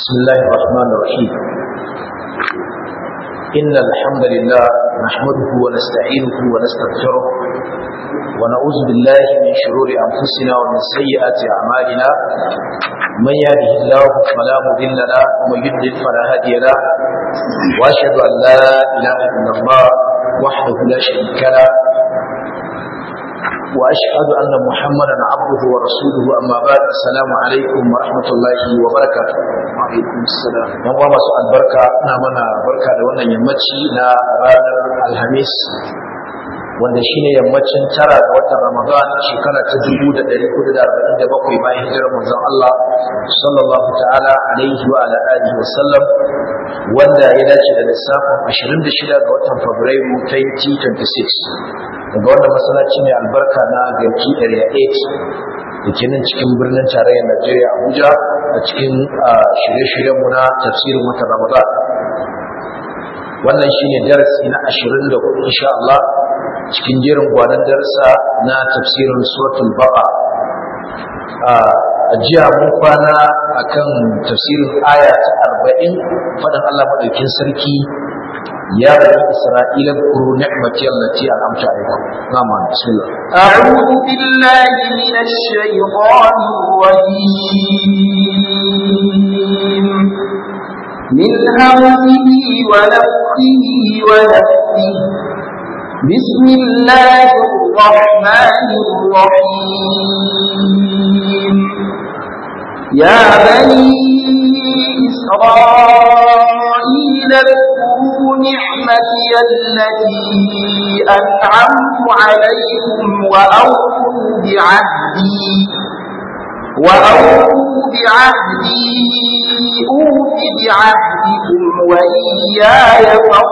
بسم الله الرحمن الرحيم إن الحمد لله نحمده ونستعينه ونستغفره ونعوذ بالله من شرور أنفسنا ومن سيئات أعمالنا من يهده الله فلا مضل له ومن يضلل فلا هادي له وأشهد أن لا إله إلا الله وحده لا شريك له وأشهد أن محمدا عبده ورسوله أما بعد السلام عليكم ورحمة الله وبركاته وعليكم السلام يوم ما سؤال بركة نامنا بركة لونا يمتشي نا رانر الهميس wanda shine yammacin tara ga watan Ramadan shekara ta dubu da ɗari hudu da arba'in da bakwai bayan hijirar manzon Allah sallallahu ta'ala alaihi wa ala alihi wa sallam wanda ya dace da lissafin ashirin da shida ga watan Fabrairu 2026 daga wannan masallaci ne albarka na garki area 8 da ke nan cikin birnin tarayyar Najeriya Abuja a cikin shirye-shiryenmu na tafsirin watan Ramadan wannan shine darasi na 24 insha Allah cikin jerin gwanan darasa na tafsirin suratul baqa a jiya mun kwana akan tafsirin aya ta 40 fadan Allah madaukin sarki ya bani isra'ila kuru ni'mati allati an'amta alaykum na'am bismillah a'udhu billahi minash shaytanir rajim min hamzihi wa nafthihi wa nafthihi بسم الله الرحمن الرحيم يا بني إسرائيل اذكروا نعمتي التي أنعمت عليكم وأوفوا بعهدي وأوفوا بعهدي أوف بعهدكم وإياي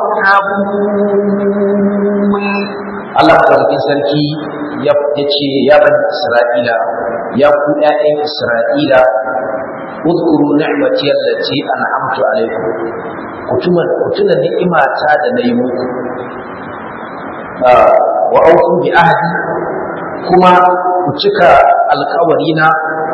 فارهبون Allah madaukakin sarki ya ce ya bani Isra'ila ya ku ƴaƴan Isra'ila udkuru ni'mati allati an'amtu alaykum kutuma kutuna ni'imata da nayi muku wa awfu bi ahdi kuma ku cika alƙawarina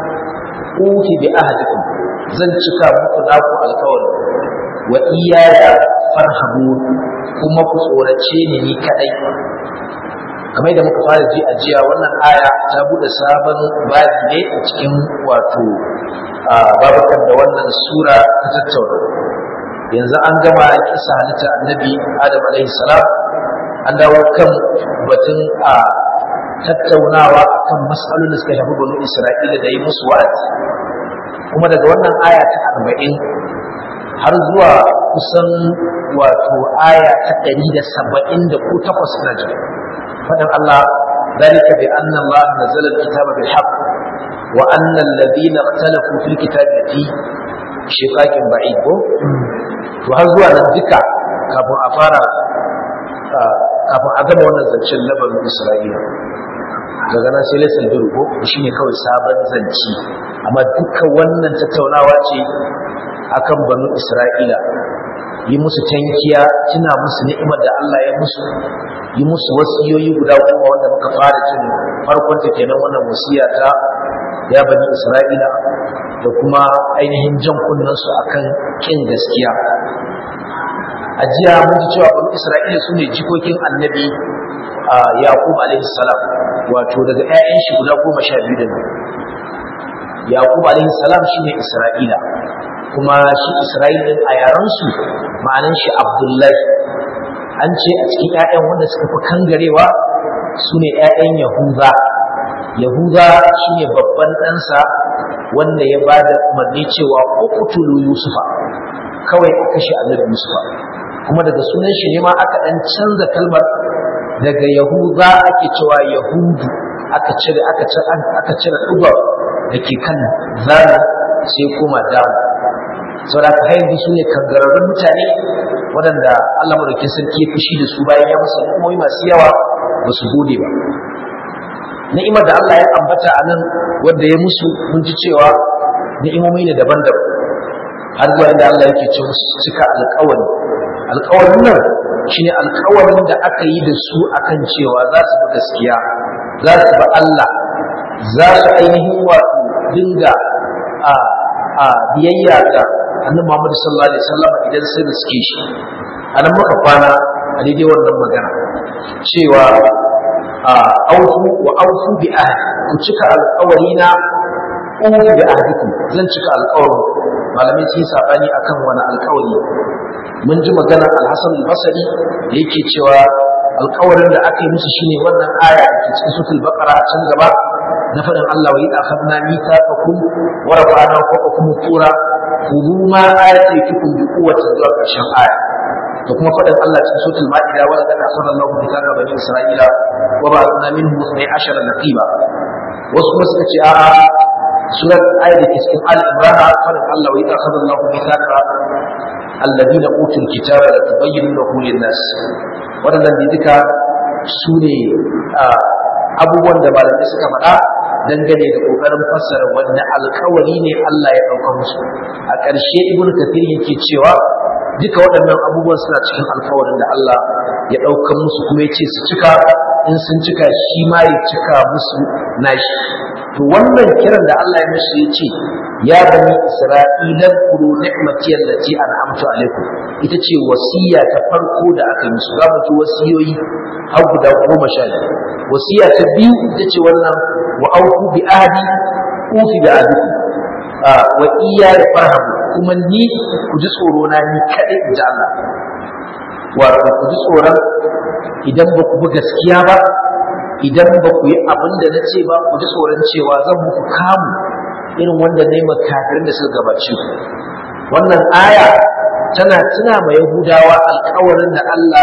ufi bi ahdikum zan cika muku naku alƙawari wa iyaya farhabu kuma ku tsorace ni ni kadai kamar da muka fara ji a jiya wannan aya ta bude sabon babi ne a cikin wato babakan da wannan sura ta tattauna yanzu an gama kisa halitta annabi adam alaihi salam an dawo kan batun a tattaunawa akan mas'alolin da suka shafi banu isra'ila da yi musu wa'azi kuma daga wannan aya ta arba'in har zuwa kusan wato aya ta ɗari da saba'in da ko takwas na jin faɗin Allah ذلك بأن الله نزل الكتاب بالحق وأن الذين اختلفوا في الكتاب في شقاق بعيد وهذا أن ذكر كابو أفارا kafin a gama wannan zancen labarin Isra'ila daga nan sai laisar birgo shi ne kawai sabon zanci amma duka wannan tattaunawa ce akan banu Isra'ila yi musu tankiya tuna musu ni'imar da Allah ya musu yi musu wasiyoyi guda goma wanda muka fara jin farkon ta kenan wannan wasiya ta ya bani Isra'ila da kuma ainihin jan kunnen su akan kin gaskiya a jiya mun ji cewa bani Isra'ila su ne jikokin annabi Yaqub alaihi salam wato daga ƴaƴan shi guda goma sha biyu da nan Yaqub alaihi salam shine Isra'ila kuma shi Isra'ila a yarensu ma'anan shi Abdullahi an ce a cikin ‘ya'yan wanda suka fi kangarewa su ne ‘ya'yan Yahuza Yahuza shi ne babban ɗansa wanda ya ba da umarni cewa ukutulu Yusufa kawai a kashe annabi Yusufa kuma daga sunan shi ne ma aka ɗan canza kalmar daga Yahuza ake cewa Yahudu aka cire aka cire ɗugar da ke kan zana sai koma damu saboda ka haihu su ne kangararrun mutane waɗanda Allah madaukin sarki ya fushi da su bayan ya masa ni'imomi masu yawa ba su gode ba ni'imar da Allah ya ambata a nan wanda ya musu mun ji cewa ni'imomi ne daban-daban har zuwa inda Allah yake ce musu cika alƙawari alƙawarin nan shine alƙawarin da aka yi da su akan cewa za su bi gaskiya za su bi Allah za su ainihin wato dinga a a biyayya ga annabi Muhammad sallallahu alaihi wasallam idan sun riske shi anan muka kwana a daidai wannan magana cewa aufu wa aufu bi ahdi ku cika alƙawari na ufu bi ahdikum zan cika alƙawarin malamai sun sabani akan wani alƙawari mun ji maganar al-Hasan al-Basri da yake cewa alƙawarin da aka yi musu shine wannan aya da ke cikin suratul baqara a can gaba na faɗin Allah wa idza akhadna mithaqakum wa rafa'na fawqakum tura khudhu ma ataytukum bi quwwatin zuwa ƙarshen aya da kuma faɗin Allah cikin suratul ma'ida wa laqad akhadna Allahu mithaqa bani isra'ila wa ba'athna minhum 12 naqiba wasu kuma suka ce a'a surat ayat da ke cikin al-imran faɗin Allah wa idza akhadna Allahu mithaqa الذين أوتوا الكتاب لتبيننه للناس waɗannan da duka su ne abubuwan da malamai suka faɗa dangane da ƙoƙarin fassara wanda alkawari ne Allah ya ɗauka musu a ƙarshe ibnu kafir yake cewa duka waɗannan abubuwan suna cikin alkawarin da Allah ya ɗauka musu kuma ya ce su cika in sun cika shi ma ya cika musu nashi to wannan kiran da Allah ya mashi ya ce ya bani isra'ilan kuru ni'mati allati an'amtu alaikum ita ce wasiya ta farko da aka yi musu zamu ji wasiyoyi har guda goma sha biyu wasiya ta biyu ita ce wannan wa auku bi ahdi ufi bi ahdikum wa iya da farhamu kuma ni ku ji tsoro na ni kadai in ji Allah wato ku ji tsoron idan ba ku bi gaskiya ba idan ba ku yi abin da na ce ba ku ji tsoron cewa zan muku kamu irin wanda na yi makafirin da suka gabace ku wannan aya tana tuna ma yahudawa alkawarin da Allah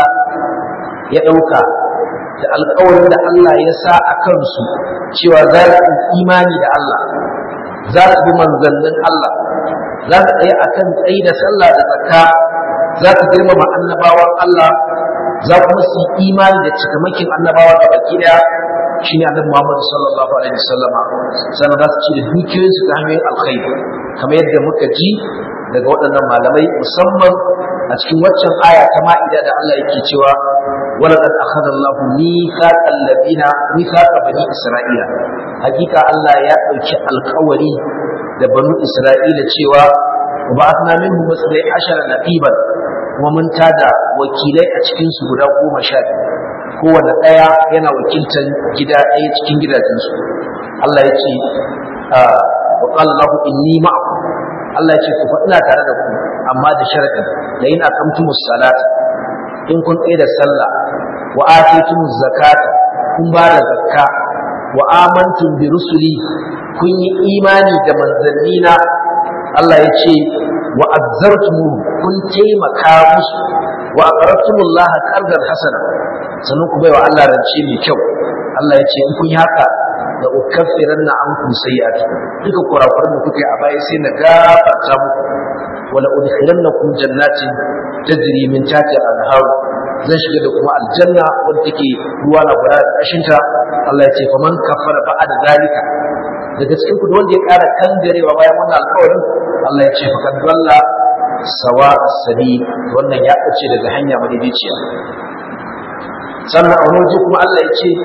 ya ɗauka da alkawarin da Allah ya sa a kansu cewa za su imani da Allah za su bi manzannin Allah za su tsaye a kan tsayi da sallah da zakka za su girmama annabawan Allah za kuma su yi imani da cikamakin annabawa da baki daya shine annabi Muhammad sallallahu alaihi wasallama sannan za su ci da dukiyoyinsu ta hanyoyin alkhairi kamar yadda muka ji daga waɗannan malamai musamman a cikin waccan aya ta ma'ida da Allah yake cewa ولقد أخذ الله ميثاق الذين ميثاق بني إسرائيل حقيقة الله يا ɗauki alƙawari da banu Isra'ila cewa wa ba'athna minhum masdai ashara naqiban kuma mun tada wakilai a cikin su guda goma sha biyu kowane ɗaya yana wakiltar gida ɗaya cikin gidajensu Allah ya ce wa qala lahu inni ma'akum Allah ya ce ku faɗina tare da ku amma da sharadin la in aqamtumus salat in kun tsaye da sallah wa atitumuz zakata kun ba da zakka wa amantum bi rusuli kun yi imani da manzannina Allah ya ce wa azzartumu kun taimaka musu wa aqradtumullah qardan hasana sannan ku baiwa Allah rance mai kyau Allah ya ce in kun yi haka da ukaffiranna ankum sayi'atukum duka kurakuran da kuke a baya sai na gafarta muku wala udkhilannakum jannatin tajri min tahtiha al-anhar zan shiga da kuma aljanna wanda take ruwa na gura da kashinta Allah ya ce faman kafara ba'da zalika daga cikin ku wanda ya ƙara kangarewa bayan wannan alƙawarin Allah ya ce faqad dalla sawa as-sabil wannan ya bace daga hanya madaidaiciya sannan a wani kuma Allah ya ce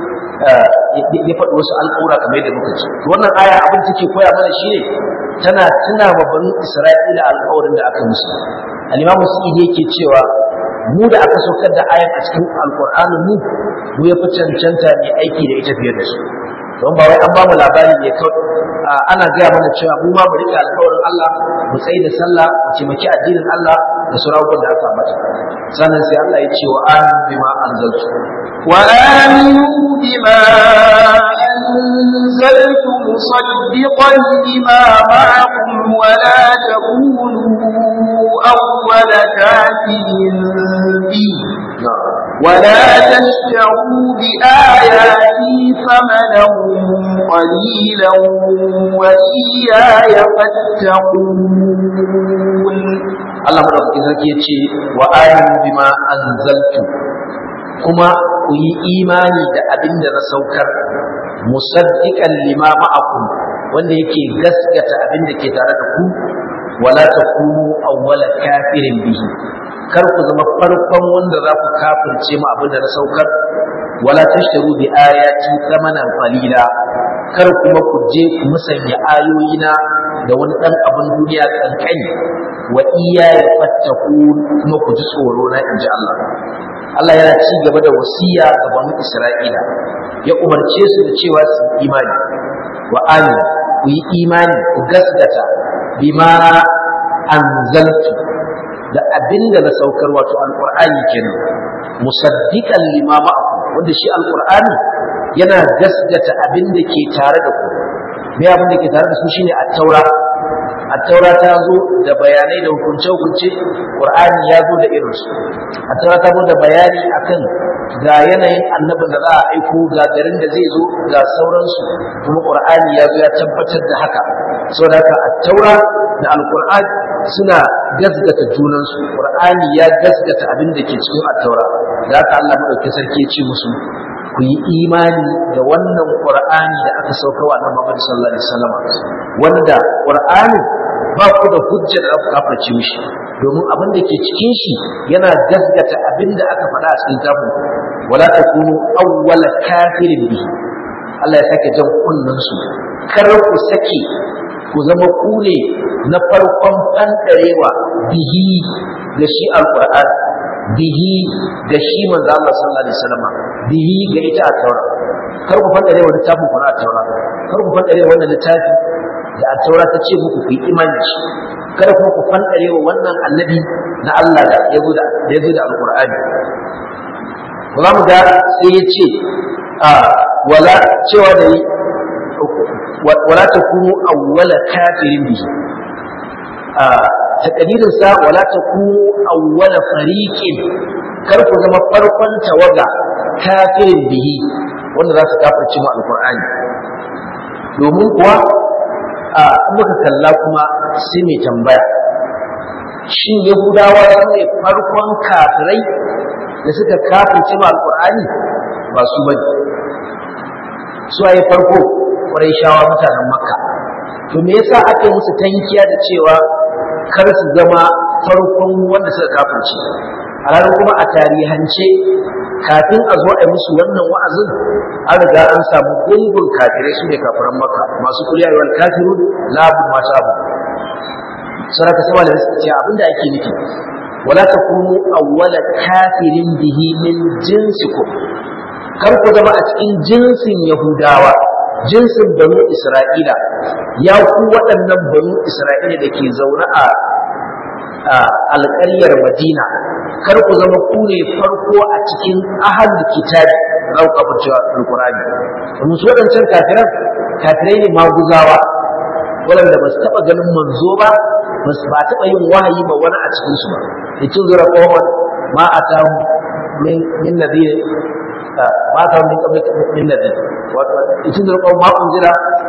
ya faɗi wasu al'ura kamar yadda muka ce wannan aya abin take koya mana shine tana tuna ma banu Isra'ila alƙawarin da aka musu al-Imam Sa'id yake cewa mu da aka saukar da ayan a cikin alƙur'anin mu mu ya fi cancanta ne aiki da ita fiye da su don ba wai an ba mu labari ne kawai ana gaya mana cewa mu ma mu rike alƙawarin Allah mu tsayi da sallah mu taimaki addinin Allah da sauran da aka mata sannan sai Allah ya ce wa aminu bima anzaltu wa aminu bima anzaltu musaddiqan lima ma'akum wa la takunu awwal kafirin bi ولا تشتروا بآياتي ثمنا قليلا وإياي فاتقون Allah madaukakin sarki ya ce wa aminu bima anzaltu kuma ku yi imani da abin da na saukar musaddiqan lima ma'akum wanda yake gaskata abin da ke tare da ku wala takunu awwala kafirin bihi kar ku zama farkon wanda za ku kafirce mu abin da na saukar wala tashtaru bi ayati thamanan qalila kar kuma ku je ku musanya ayoyina da wani ɗan abin duniya kankani wa iya ya fattaku kuma ku ji tsoro na in ji Allah Allah yana ci gaba da wasiya ga banu Isra'ila ya umarce su da cewa su yi imani wa amin ku yi imani ku gasgata bima anzaltu da abinda na saukar wato alqur'ani kenan musaddiqan lima ma'akum wanda shi alqur'ani yana gasgata abinda ke tare da ku me abin da ke tare da su shine at-taura at-taura ta zo da bayanai da hukunce hukunce qur'ani ya zo da irin su at-taura ta zo da bayani akan ga yanayin annabin da za a aiko ga garin da zai zo ga sauransu kuma qur'ani ya zo ya tabbatar da haka saboda haka at-taura da al-qur'ani suna gasgata junansu qur'ani ya gasgata abin da ke cikin at-taura da haka Allah madaukakin sarki ya ce musu ku yi imani da wannan qur'ani da aka saukarwa na Muhammad sallallahu alaihi wasallam wanda qur'ani ba ku da hujja da aka kafarci mishi domin abin da ke cikin shi yana gasgata abin da aka faɗa a cikin tafin wala takunu awwala kafirin bihi Allah ya sake jan kunnen su kar ku sake ku zama ku ne na farkon fandarewa bihi da shi alqur'ani bihi da shi manzo Allah sallallahu alaihi wasallam bihi ga ita a taura kar ku fadare wa littafin ku na taura kar ku fadare wannan littafi da a taura ta ce muku ku yi imani shi kada kuma ku fadare wa wannan annabi na Allah da ya zo da ya zo da alqur'ani za mu ga sai ya ce a wala cewa da yi wala takunu awwala kafirin bihi a takadirin sa wala takunu awwala fariqin kar ku zama farkon tawaga kafirin bihi wanda za su kafirci mu alqur'ani domin kuwa a muka kalla kuma sai mai tambaya shin yahudawa su ne farkon kafirai da suka kafirci mu alqur'ani ba su bane su ayi farko shawa mutanen makka to me yasa aka yi musu tankiya da cewa kar su zama farkon wanda suka kafirce a ranar kuma a tarihance kafin a zo a yi musu wannan wa'azin an riga an samu gungun kafirai su ne kafiran maka masu kuliya yawan kafiru labu masu abu saraka sama da suka ce abinda ake nufi wala takunu awwala kafirin bihi min jinsikum kar ku zama a cikin jinsin yahudawa jinsin banu isra'ila ya ku waɗannan banu isra'ila da ke zaune a alƙaryar madina kar ku zama ku ne farko a cikin ahal kitabi za ku kafa cewa alƙur'ani domin su waɗancan kafiran kafirai ne maguzawa waɗanda ba su taɓa ganin manzo ba ba su ba taɓa yin wahayi ba wani a cikinsu ba da kin zura kowan ma a ta min nadir ma ta min min nadir itin da kawai ma unzira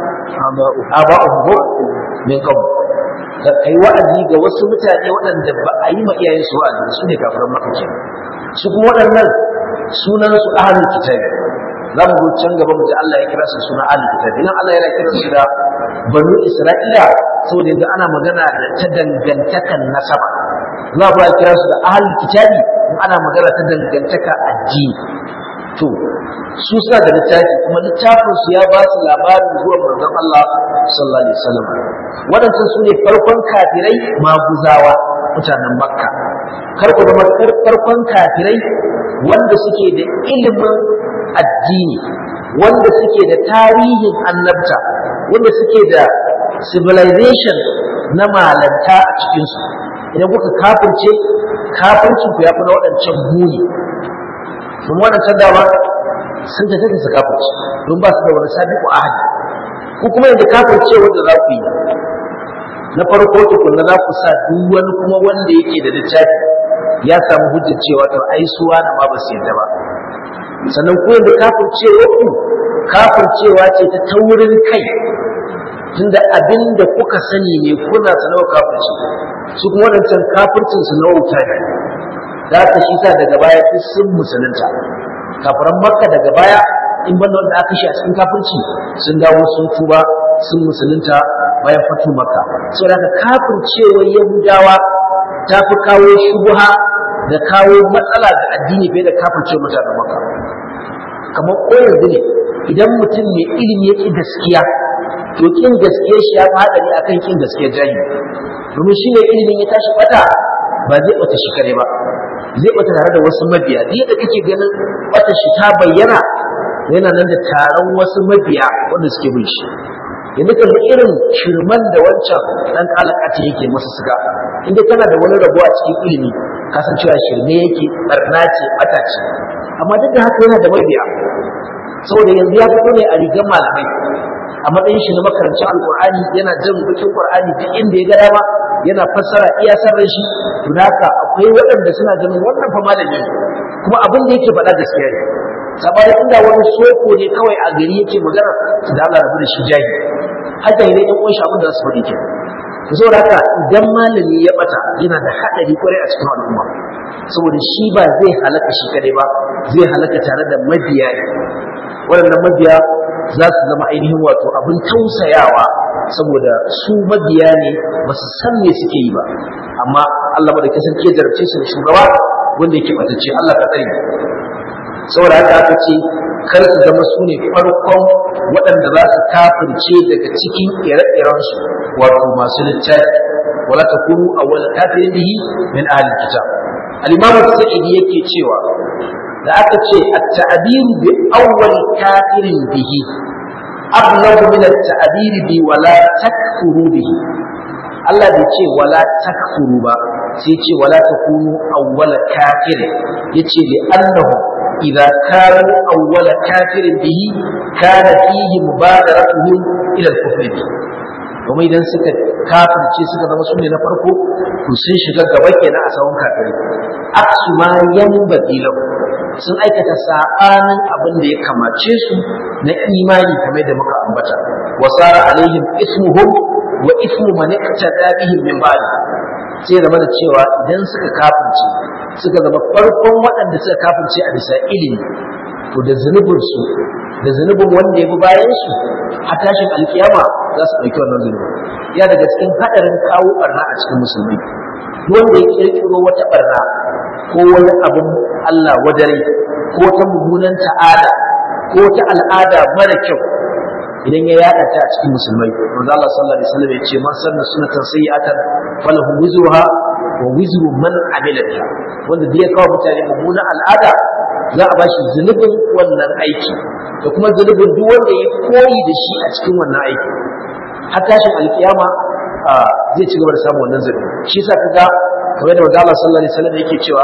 aba'uhu min qabl da kai wa'azi ga wasu mutane waɗanda ba a yi ma iyayen su wa'azi su ne kafiran maka ke su kuma waɗannan sunan su ahlul kitabi za mu zo can gaba mu ji Allah ya kira su suna ahlul kitabi nan Allah yana kira su da banu Isra'ila saboda yanzu ana magana da ta dangantakan nasaba za mu kira su da ahlul kitabi ana magana ta dangantaka addini to su suna da littafi kuma littafin su ya ba su labarin zuwa manzon Allah sallallahu alaihi wasallam waɗancan su ne farkon kafirai maguzawa mutanen makka kar ku zama farkon kafirai wanda suke da ilimin addini wanda suke da tarihin annabta wanda suke da civilization na malanta a cikinsu idan kuka kafirce kafircin ku ya fi na waɗancan muni sun waɗancan dama sun tafi da su kafirce don ba su da wani sabiƙu ahadi ko kuma yanzu kafirce wanda za ku yi na farko tukunna za ku sa duk wani kuma wanda yake da littafi ya samu hujjar cewa to ai suwa na ma ba su yadda ba sannan ku yanzu kafircewa ku kafircewa ce ta taurin kai tunda abin da kuka sani ne kuna sanawa kafirci su kuma wadancan kafircin su na wuta ne da aka shi sa daga baya duk sun musulunta kafiran makka daga baya in banda wanda aka shi a cikin kafirci sun dawo sun tuba sun musulunta bayan fatu makka saboda haka kafircewa yahudawa ta fi kawo shubuha da kawo matsala ga addini fiye da kafircewa mutanen makka kamar ko yanzu ne idan mutum mai ilimi ya ƙi gaskiya to ƙin gaskiyar shi ya fi haɗari akan ƙin gaskiyar jahili domin shi ne ilimin ya tashi bata ba zai bata shi kare ba zai bata tare da wasu mabiya duk da kake ganin bata shi ta bayyana yana nan da taron wasu mabiya wanda suke bin shi yanzu kan irin shirman da wancan dan kalakata yake masa suga inda kana da wani rabo a cikin ilimi ka san cewa shirme yake barna ce bata ce amma duk da haka yana da mabiya saboda yanzu ya fito ne a rigar malamai a matsayin shi na makarancin alkur'ani yana jan bikin qur'ani duk inda ya ga dama yana fassara iya sarran shi to haka akwai waɗanda suna ganin wannan fa malami kuma abin da yake faɗa gaskiya ne sabani inda wani soko ne kawai a gari yake magana da Allah rabu da shi jahi haka ne ɗan uwan shi abin da su faɗi ke to saboda haka idan malami ya bata yana da haɗari kwarai a cikin al'umma saboda shi ba zai halaka shi kadai ba zai halaka tare da mabiya ne waɗannan mabiya za su zama ainihin wato abin tausayawa saboda su mabiya ne ba su san me suke yi ba amma Allah ba da kasance jarabce su da shugaba wanda yake batacce Allah ka tsare saboda haka aka ce kar su zama su ne farkon waɗanda za su kafirce daga cikin ire-iren su wato masu littafi wala takunu awwal kafirin bihi min ahli kitab al-imam sa'idi yake cewa da aka ce at-ta'biru bi awwal kafirin bihi ablagu min at-ta'bir bi wala takfuru bihi Allah bai ce wala takfuru ba sai ce wala takunu awwal kafir yace li annahu idza kanu awwal kafir bihi kana fihi mubadaratuhum ila al-kufr kuma idan suka kafirce suka zama sune na farko to sun shiga gaba kenan a sawun kafirai aksu ma yanbaghi lahu sun aikata sabanin abin da ya kamace su na imani kamar da muka ambata wasara alaihim ismuhum wa ismu man iqtada bihim min ba'd sai zama da cewa idan suka kafirce suka zama farkon waɗanda suka kafirce a bisa ilimi to da zunubin su da zunubin wanda ya bi bayan su a tashin alkiyama za su ɗauki wannan zunubin ya daga cikin haɗarin kawo barna a cikin musulmi wanda ya kirkiro wata barna ko wani abin Allah wadare ko ta mummunan ta'ada ko ta al'ada mara kyau idan ya yada ta a cikin musulmai manzo Allah sallallahu alaihi wasallam ya ce man sanna sunnatan sayyi'atan falahu wizruha wa wizru man amila biha wanda da ya kawo mutane mummunan al'ada za a bashi zunubin wannan aiki da kuma zunubin duk wanda ya koyi da shi a cikin wannan aiki har tashin alkiyama zai ci gaba da samun wannan zunubi shi yasa kaga kamar da manzo Allah sallallahu alaihi wasallam yake cewa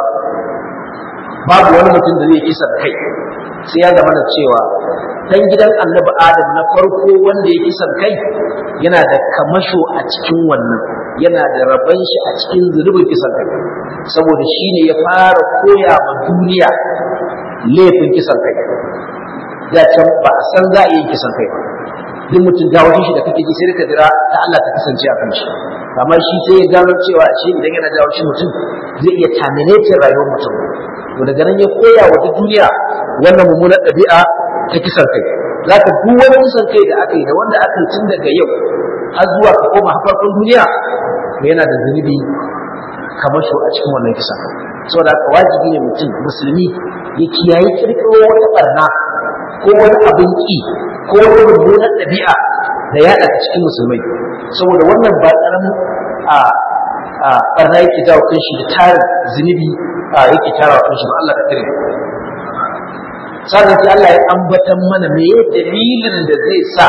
babu wani mutum da zai kisan kai sai ya zama da cewa dan gidan annabi adam na farko wanda ya kisan kai yana da kamasho a cikin wannan yana da raban shi a cikin zunubin kisan kai saboda shi ne ya fara koya ma duniya laifin kisan kai da can ba a san za a yi kisan kai duk mutum gawashin shi da kake ji sai ka jira ta Allah ta kasance a kan shi kamar shi sai ya gano cewa shi idan yana jawo shi mutum zai iya terminating rayuwar mutum to daga nan ya koya wa duniya wannan mummunar ɗabi'a ta kisan kai za ka duk wani kisan kai da aka yi da wanda aka yi tun daga yau har zuwa ka koma farkon duniya to yana da zunubi kamar shi a cikin wannan kisan saboda haka wajibi ne mutum musulmi ya kiyaye kirkiro wata barna ko wani abin ki ko wani mummunar ɗabi'a da yaɗa ta cikin musulmai saboda wannan ba ƙaramin a a barna yake jawo kan shi da tarin zunubi a yake tara kan shi ba Allah ka kare sannan sai Allah ya ambatan mana me dalilin da zai sa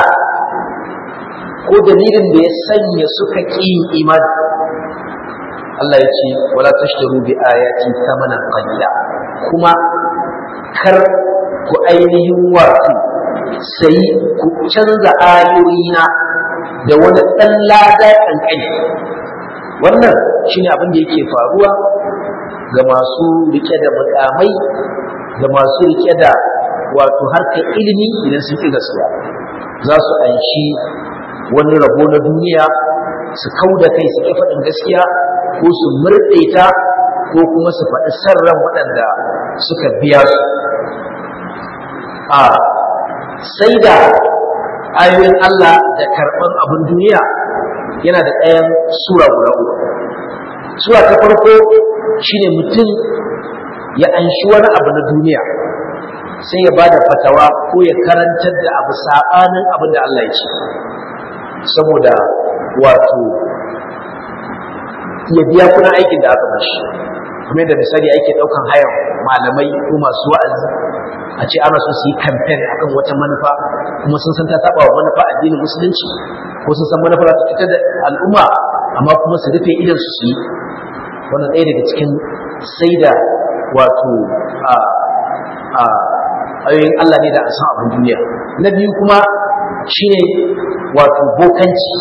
ko dalilin da ya sanya suka ƙi imani Allah ya ce wala tashtaru bi ayati thamanan qalila kuma kar ku ainihin wato sai ku canza ayoyina da wani ɗan lada ƙanƙani wannan shine abin da yake faruwa ga masu rike da mukamai da masu rike da wato harkar ilimi idan sun ƙi gaskiya za su anshi wani rabo na duniya su kau da kai su ƙi faɗin gaskiya ko su murɗe ta ko kuma su faɗi sarran waɗanda suka biya su a sai da ayoyin Allah da karɓan abin duniya yana da ɗayan sura guda uku sura ta farko shine mutum ya anshi wani abu na duniya sai ya bada fatawa ko ya karantar da abu sabanin abin da Allah ya ce saboda wato ya biya kuna aikin da aka bashi kuma da misali ake daukan hayan malamai ko masu wa'azi a ce ana so su yi kamfen akan wata manufa kuma sun san ta saba wa manufa addinin musulunci ko sun san manufa za ta fitar da al'umma amma kuma su rufe idan su su yi wannan ɗaya daga cikin sai da wato a a ayoyin Allah ne da a san abin duniya na biyu kuma shine wato bokanci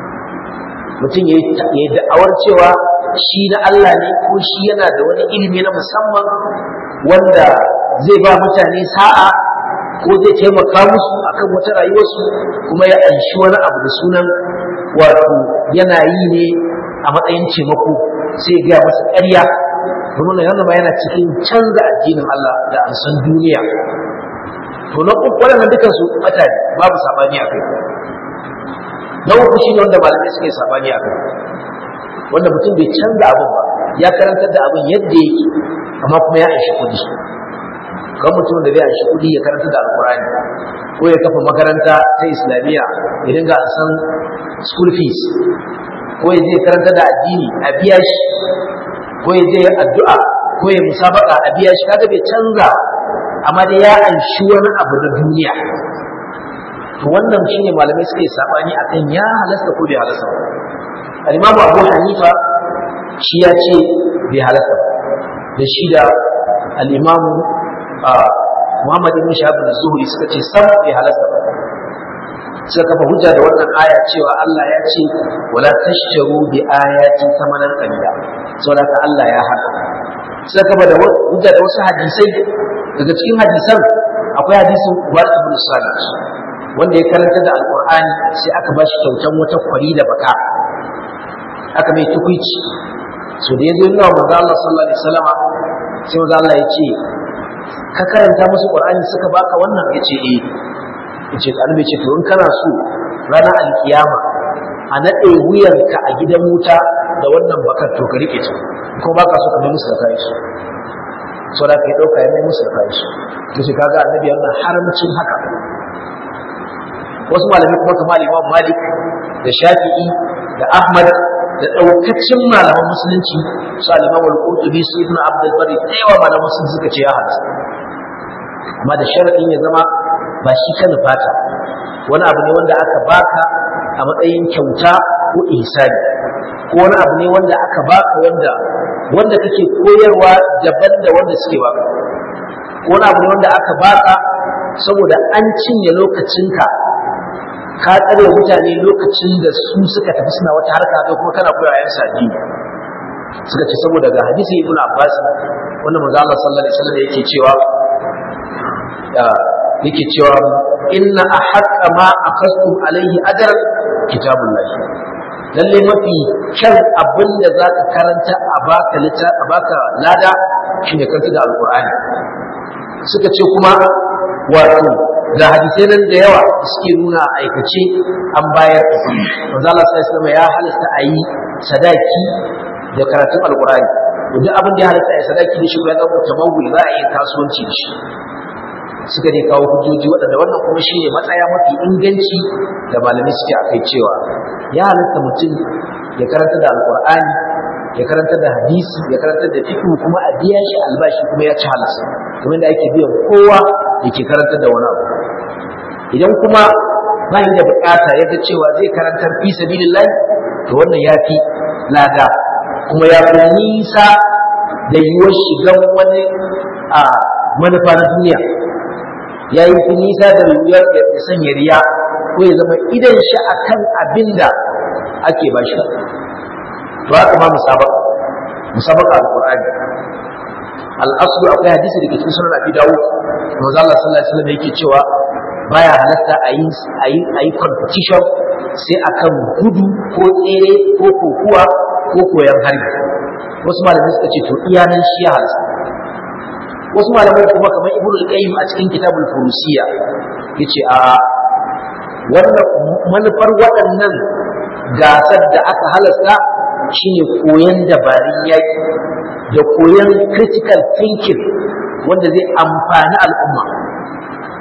mutum ya yi da'awar cewa shi na Allah ne ko shi yana da wani ilimi na musamman wanda zai ba mutane sa'a ko zai taimaka musu akan wata rayuwarsu kuma ya anshi wani abu da sunan wato yana yi ne a matsayin taimako sai ya masa ƙarya domin yana ma yana cikin canza addinin Allah da an san duniya to na uku waɗannan dukansu ɓata ne babu saɓani a kai na uku shi ne wanda malamai suka yi saɓani a kai wanda mutum bai canza abin ba ya karantar da abin yadda yake amma kuma ya aishi kuɗi kan mutum da zai aishi kuɗi ya karantar da alkurani ko ya kafa makaranta ta islamiyya ya dinga san school fees ko ya je karanta da addini a biya shi ko ya je addu'a ko ya musabaka a biya shi kaga bai canza amma dai ya anshi wani abu na duniya to wannan shine malamai suke sabani akan ya halasta ko bai halasta ba al-imamu Abu Hanifa shi ya ce bai halasta ba da shi da al-imamu Muhammad ibn Shahab az-Zuhri suka ce sam bai halasta ba suka kafa hujja da wannan aya cewa Allah ya ce wala tashtaru bi ayati thamanan qalila saboda Allah ya hana suka kafa da hujja da wasu hadisai daga cikin hadisan akwai hadisin Ubad ibn Salih wanda ya karanta da Alqur'ani sai aka ba shi kyautan wata kwari da baka aka mai tukuici so da yazo yana manzo Allah sallallahu alaihi wasallam sai manzo Allah ya ce ka karanta musu Qur'ani suka baka wannan yace eh yace annabi ce to in kana so ranar alkiyama a nade wuyanka a gidan wuta da wannan bakar to ka rike ta ko baka so ka mai musu da kai su so da kai dauka ya mai musu da kai su to shi kaga annabi yana haramcin haka wasu malamai kuma kamar Imam Malik da Shafi'i da Ahmad da daukacin malaman musulunci su al-Imam al-Qurtubi su Ibn Abdul Bari da yawa malaman musulunci suka ce ya halasta amma da sharadin ya zama ba shi ka nufata wani abu ne wanda aka baka a matsayin kyauta ko ihsani ko wani abu ne wanda aka baka wanda wanda kake koyarwa daban da wanda suke baka ko wani abu ne wanda aka baka saboda an cinye lokacinka ka tsare mutane lokacin da su suka tafi suna wata harka kai kuma kana koya yan sadi suka ce saboda ga hadisi ibnu abbas wanda manzo Allah sallallahu alaihi wasallam yake cewa yake cewa inna ahaqqa ma akhastum alaihi ajran kitabullah lalle mafi kyan abin da zaka karanta a baka lita a baka lada shine karanta da alqur'ani suka ce kuma wato da hadisai nan da yawa suke nuna aikace an bayar manzo Allah sallallahu alaihi ya halasta a yi sadaki da karatun alqur'ani duk abin da ya halasta a yi sadaki da shi ya zama tamawul za a yi kasuwanci da shi suka ne kawo hujjoji waɗanda wannan kuma shi ne matsaya mafi inganci da malamai suke akai cewa ya halatta mutum ya karanta da alkur'ani ya karanta da hadisi ya karanta da fiqh kuma a biya shi albashi kuma ya ci halasa kuma da ake biyan kowa yake karanta da wani abu idan kuma ba da bukata ya ga cewa zai karantar fi sabilillah to wannan ya fi lada kuma ya fi nisa da yiwuwar shigan wani a manufa na duniya ya yi fi nisa da wuyar ya sanya riya ko ya zama idan shi akan abin da ake ba shi to haka ma musabaka musabaka alqur'ani al-aslu akwai hadisi da ke cikin sunan abi dawud manzo Allah sallallahu alaihi wasallam yake cewa baya halatta a yi a yi a yi competition sai akan gudu ko tsere ko kokuwa ko koyan harbi wasu malamai suka ce to iyanan shi ya halasta wasu malamai kuma kamar ibnu al-qayyim a cikin kitabul furusiya yace a wannan manufar waɗannan gasar da aka halasta shine koyan dabarun yaki da koyan critical thinking wanda zai amfani al'umma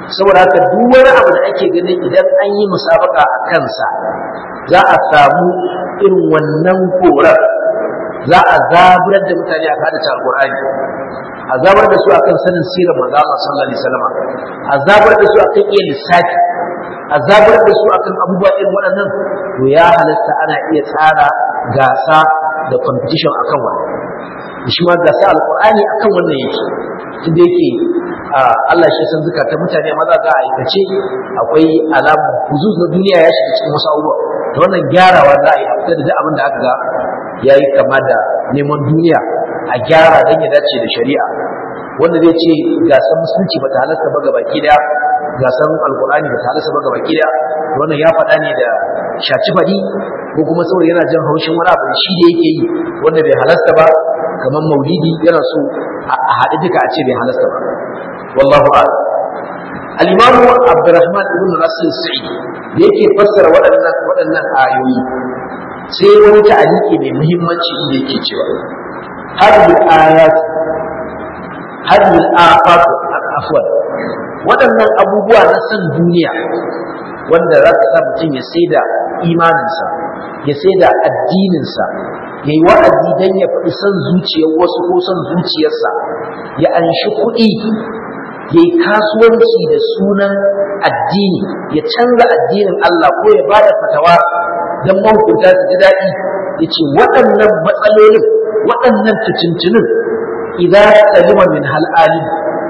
saboda haka duk wani abu da ake ganin idan an yi musabaka a kansa za a samu irin wannan korar za a zaburar da mutane a kada alqur'ani a zabar da su akan sanin sirar manzo Allah sallallahu alaihi wasallam a zabar da su akan iya lissafi a zabar da su akan abubuwa irin waɗannan to ya halatta ana iya tsara gasa da competition akan wannan shi ma gasa alqur'ani akan wannan yake inda yake Allah shi san zukatan mutane maza za a aikace akwai alamu huzuz na duniya ya shiga cikin wasu abubuwa da wannan gyarawa za a yi a fitar da duk abin da aka ga ya yi kama da neman duniya a gyara don ya dace da shari'a wanda zai ce gasan musulunci ba ta halasta ba gabaki daya gasan alkur'ani ba ta halasta ba gabaki daya wannan ya faɗa ne da shaci faɗi ko kuma saboda yana jin haushin wani abu da shi da yake yi wanda bai halasta ba kamar maulidi yana so a haɗe duka a ce bai halasta ba wallahu a'lam al-imamu abdurrahman ibn rasul sa'id da yake fassara waɗannan waɗannan ayoyi sai wani ta'aliki mai muhimmanci inda yake cewa hadhihi ayat hadhihi al-afat afwan waɗannan abubuwa na san duniya wanda za ka sa mutum ya saida imaninsa ya saida addininsa ya yi wa'azi don ya faɗi son zuciyar wasu ko son zuciyarsa ya anshi kuɗi ya yi kasuwanci da sunan addini ya canza addinin Allah ko ya ba da fatawa don mahukunta su ji daɗi ya ce waɗannan matsalolin waɗannan fitintunin idan salima min hal'alim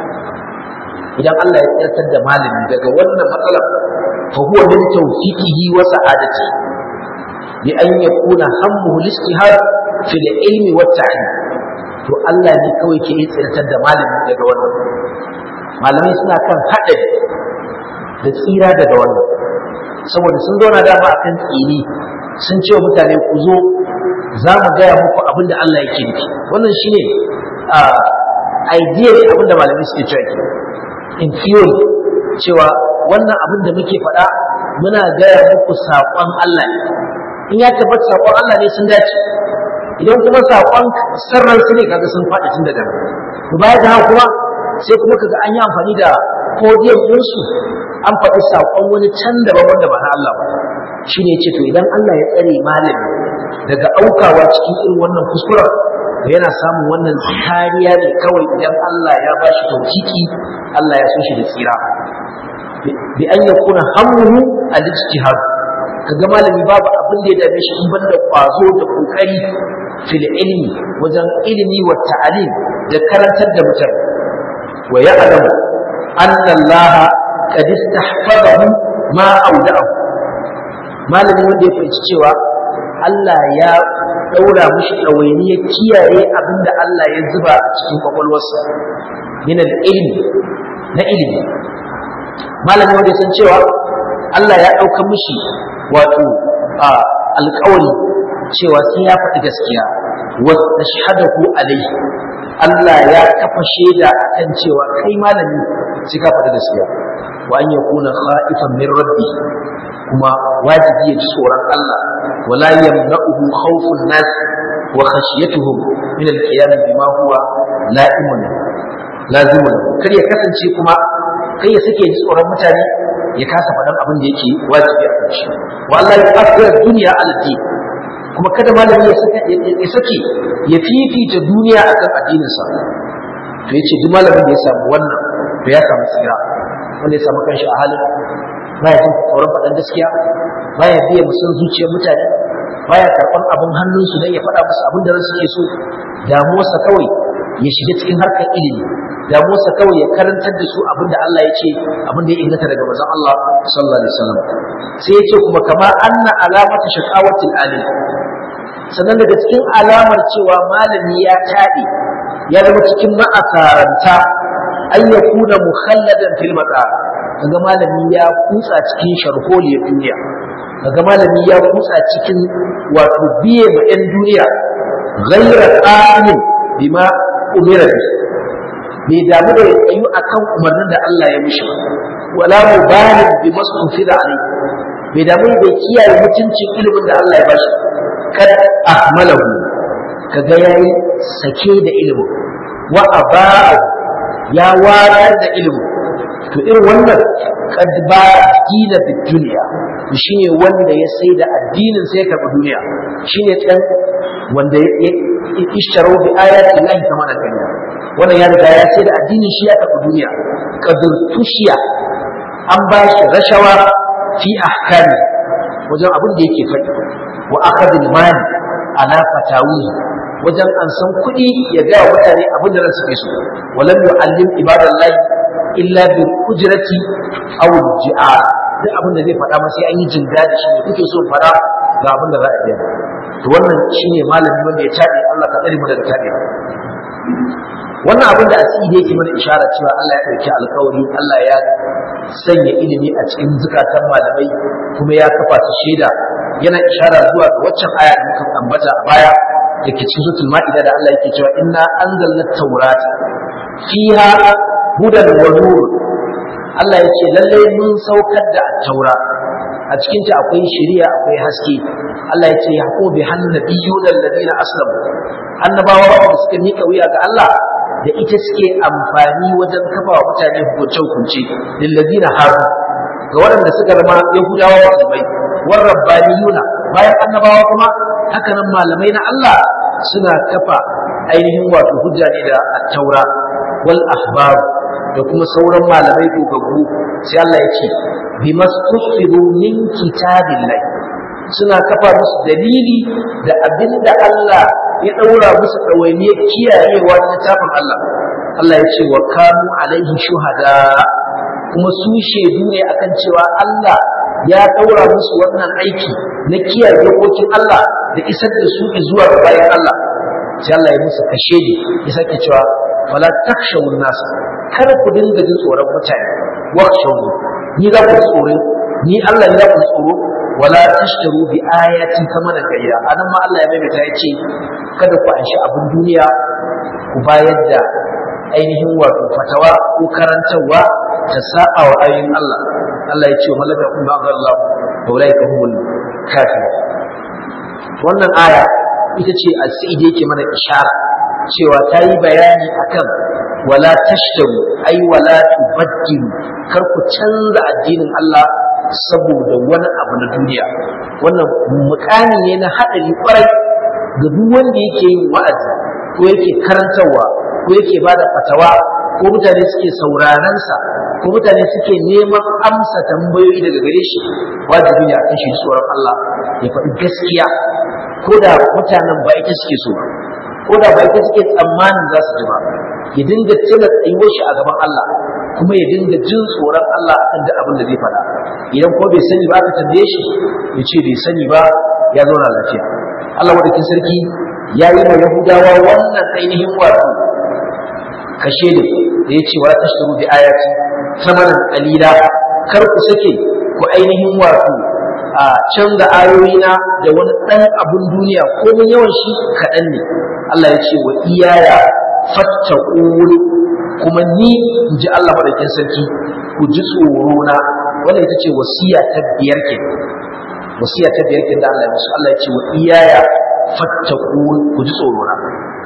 idan Allah ya tsartar da malami daga wannan matsalar fa huwa min tawfiqihi wa sa'adati bi an yakuna hammuhu al-istihar fi al-ilmi wa ta'lim to Allah ne kawai ke tsartar da malami daga wannan malamai suna kan haɗari da tsira daga wannan saboda sun zauna dama akan tsini sun ce wa mutane ku zo za mu gaya muku abin da Allah yake nufi wannan shine idea ne abin da malamai suke cewa ke in theory cewa wannan abin da muke faɗa muna gaya muku saƙon Allah ne in ya tabbata saƙon Allah ne sun dace idan kuma saƙon sarran su ne kaga sun faɗi tun daga nan to baya da haka kuma sai kuma kaga an yi amfani da podium ɗinsu an faɗi saƙon wani can daban wanda ba na Allah ba shi ne ce to idan Allah ya tsare malami daga aukawa cikin irin wannan kuskuren to yana samun wannan kariya ne kawai idan Allah ya ba shi tawfiki Allah ya so shi da tsira bi an yakuna hammuhu al-ijtihad kaga malami babu abin da ya dame shi in banda kwazo da kokari fil ilmi wajen ilimi wa ta'alim da karantar da mutane wa ya'lamu anna Allah qad istahfazahu ma awda'ahu malami wanda ya fahimci cewa Allah ya daura mishi ɗawainiyar kiyaye abin da Allah ya zuba a cikin kwakwalwarsa min ilmi na ilimi malami wanda ya san cewa Allah ya ɗauka mishi wato alƙawari cewa sai ya faɗi gaskiya wa tashhadahu alayhi Allah ya kafa shaida akan cewa kai malami sai ka faɗi gaskiya wa an yakuna khaifan min rabbi kuma wajibi ya ji tsoron Allah wala yamna'uhu khawfun nas wa khashyatuhum min al-qiyam bima huwa la'imun lazimun kar ya kasance kuma kai ya sake ji tsoron mutane ya kasa faɗan abin da yake wajibi a kan shi wa Allah ya afira duniya ala din kuma kada malami ya sake ya sake ya fifita duniya akan addininsa to yace duk malamin da ya samu wannan to ya samu tsira wanda ya samu kanshi a halin baya jin tsoron faɗan gaskiya baya biya musun zuciyar mutane baya karɓan abin hannunsu don ya faɗa musu abin da ransu ke so damuwarsa kawai ya shiga cikin harkar ilimi damuwarsa kawai ya karantar da su abin da Allah ya ce abin da ya inganta daga manzon Allah sallallahu alaihi wasallam sai ya ce kuma kama anna alamata shaqawatil alim sannan daga cikin alamar cewa malami ya taɗe ya zama cikin ma'asaranta an yakuna mukhalladan fil maqam kaga malami ya kutsa cikin sharholiyar duniya kaga malami ya kutsa cikin wato biye ma 'yan duniya ghayra qamin bima umira bi bai damu da ya tsayu akan umarnin da Allah ya mishi wala mubalin bi masufida alai bai damu da kiyaye mutuncin ilimin da Allah ya bashi kad ahmalahu kaga yayi sake da ilimin wa aba'u ya warar da ilimin to irin wannan kad ba dina da duniya shine wanda ya sai da addinin sai ya karɓi duniya shine dan wanda ya ishtaro bi ayati Allah kama da kanya wannan ya riga ya sai da addinin shi ya karɓi duniya kadur tushiya an ba shi rashawa fi ahkami wajen abin da yake faɗi wa akhadul mali ala fatawi wajen an san kuɗi ya ga mutane abin da ransu ke so walam yu'allim ibadallahi illa bil ujrati aw ji'a duk abin da zai faɗa ma sai an yi jinga da shi ne kuke so faɗa ga abin da za a yi to wannan shine malami wanda ya tabe Allah ka tsare mu daga tabe wannan abin da asiri yake mana ishara cewa Allah ya ɗauki alkawari Allah ya sanya ilimi a cikin zukatan malamai kuma ya kafa su shaida yana ishara zuwa ga waccan aya da muka ambata a baya da ke cikin suratul ma'ida da Allah yake cewa inna anzalna tawrata fiha hudan wa nur Allah ya ce lalle mun saukar da taura a cikin ta akwai shari'a akwai haske Allah ya ce yaqu bi hannabiyuna alladhina aslamu annabawa da suka mika wuya ga Allah da ita suke amfani wajen kafa wa mutane hukunce-hukunce lillazina haru ga waɗanda suka zama yahudawa musulmai war rabbaniyuna bayan annabawa kuma hakanan malamai na Allah suna kafa ainihin wato hujja ne da at-taura wal ahbar da kuma sauran malamai gogaggu sai Allah ya ce bimastufiru min kitabillah suna kafa musu dalili da abinda Allah ya ɗaura musu ɗawainiyar kiyayewa na littafin Allah. Allah ya ce wa kanu alaihi shuhada kuma su shaidu ne akan cewa Allah ya ɗaura musu wannan aiki na kiyaye dokokin Allah da isar da su zuwa ga bayan Allah. Sai Allah ya musu kashe ne ya sake cewa wala takshawun nasa kar ku dinga jin tsoron mutane wakshawu ni za ku tsoro ni Allah ne za ku tsoro wala tashtaru bi ayati thamanan qalila anan ma Allah ya maimaita ya ce kada ku anshi abin duniya ku bayar da ainihin wato fatawa ko karantarwa ta sa'a wa ayoyin Allah Allah ya ce wa malaka kun ba Allah wa ulaika humul kafir wannan aya ita ce asidi yake mana ishara cewa ta yi bayani akan wala tashtaru ai wala tubaddilu kar ku canza addinin Allah saboda wani abu na duniya wannan mukami ne na haɗari kwarai ga duk wanda yake yin wa'azi ko yake karantarwa ko yake ba da fatawa ko mutane suke sauraron sa ko mutane suke neman amsa tambayoyi daga gare shi wajibi ne a kan shi tsoron Allah ya faɗi gaskiya ko da mutanen ba ita suke so ba ko da ba ita suke tsammanin za su ji ba ya dinga tuna tsayuwar shi a gaban Allah kuma ya dinga jin tsoron Allah akan duk abin da zai faɗa idan ko bai sani ba aka tambaye shi ya ce bai sani ba ya zauna lafiya Allah madaukin sarki ya yi wa Yahudawa wannan ainihin wato kashe ne da ya ce wa tashtaru bi ayati samanan qalila kar ku sake ku ainihin wato a canza ayoyina da wani ɗan abun duniya ko mun yawan shi kaɗan ne Allah ya ce wa iyaya fattaqun kuma ni in ji Allah madaukin sarki ku ji tsoro na wannan ita ce wasiya ta biyar ke wasiya ta biyar ke da Allah ya musu Allah ya ce wa iyaya fattaqun ku ji tsoro na